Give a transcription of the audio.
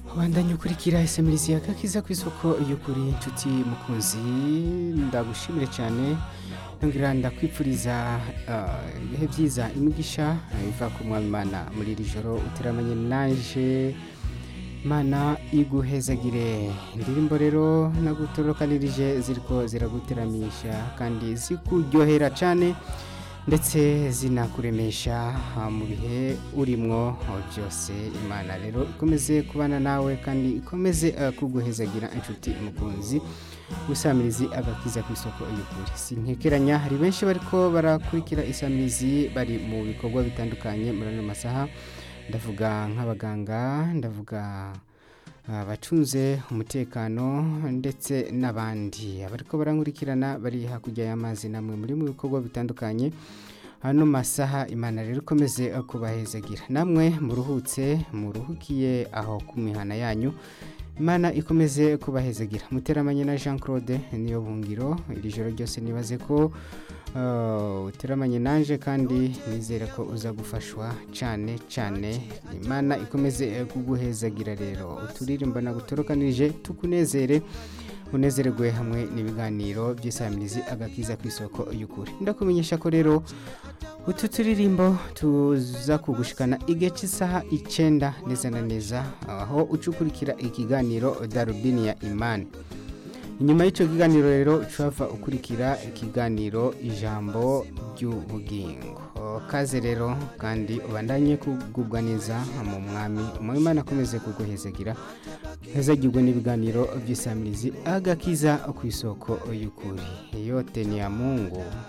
Bandanya ukurikira SMS yakakiza ku isoko y'ukuri inshuti mukunzi ndagushimire cyane ngira ndakwipfuriza ah, ibihe byiza imigisha ah, iva ku mwami Imana muri iri joro uteramanye naje Mana iguhezagire indirimbo rero nagutorokanirije ziriko ziraguteramisha kandi zikuryohera cyane ndetse zinakuremesha ah, mu bihe urimwo oh, byose imana rero ikomeze kubana nawe kandi ikomeze ah, kuguhezagira inshuti mukunzi gusamirizi agakiza ku isoko y'ukuri sinkekeranya hari benshi bariko barakurikira isamirizi bari mu bikorwa bitandukanye muri ano masaha ndavuga nk'abaganga ndavuga abacunze umutekano ndetse n'abandi abariko barankurikirana bari hakurya y'amazi namwe muri mu bikorwa bitandukanye hano masaha imana rero ikomeze kubahezagira namwe muruhutse muruhukiye aho ku mihana yanyu imana ikomeze kubahezagira muteramanye na jean claude niyo bungiro iri joro ryose nibaze ko uh, uteramanye nanje kandi nizere ko uza gufashwa cyane cyane imana ikomeze eh, kuguhezagira rero uturirimbo nagutorokanije tukunezere unezererwe hamwe n'ibiganiro by'isamirizi agakiza ku isoko y'ukuri ndakumenyesha ko rero utu turirimbo tuza kugushikana igihe cy'isaha icyenda neza na neza aho ucukurikira ikiganiro darubini ya imani inyuma y'icyo kiganiro rero ucava ukurikira ikiganiro ijambo ry'ubugingo kaze rero kandi ubandanye kugubwa neza mu mwami umwimana akomeze kuguhezagira hezagirwe n'ibiganiro by'isamirizi agakiza ku isoko y'ukuri yote ni ya mungu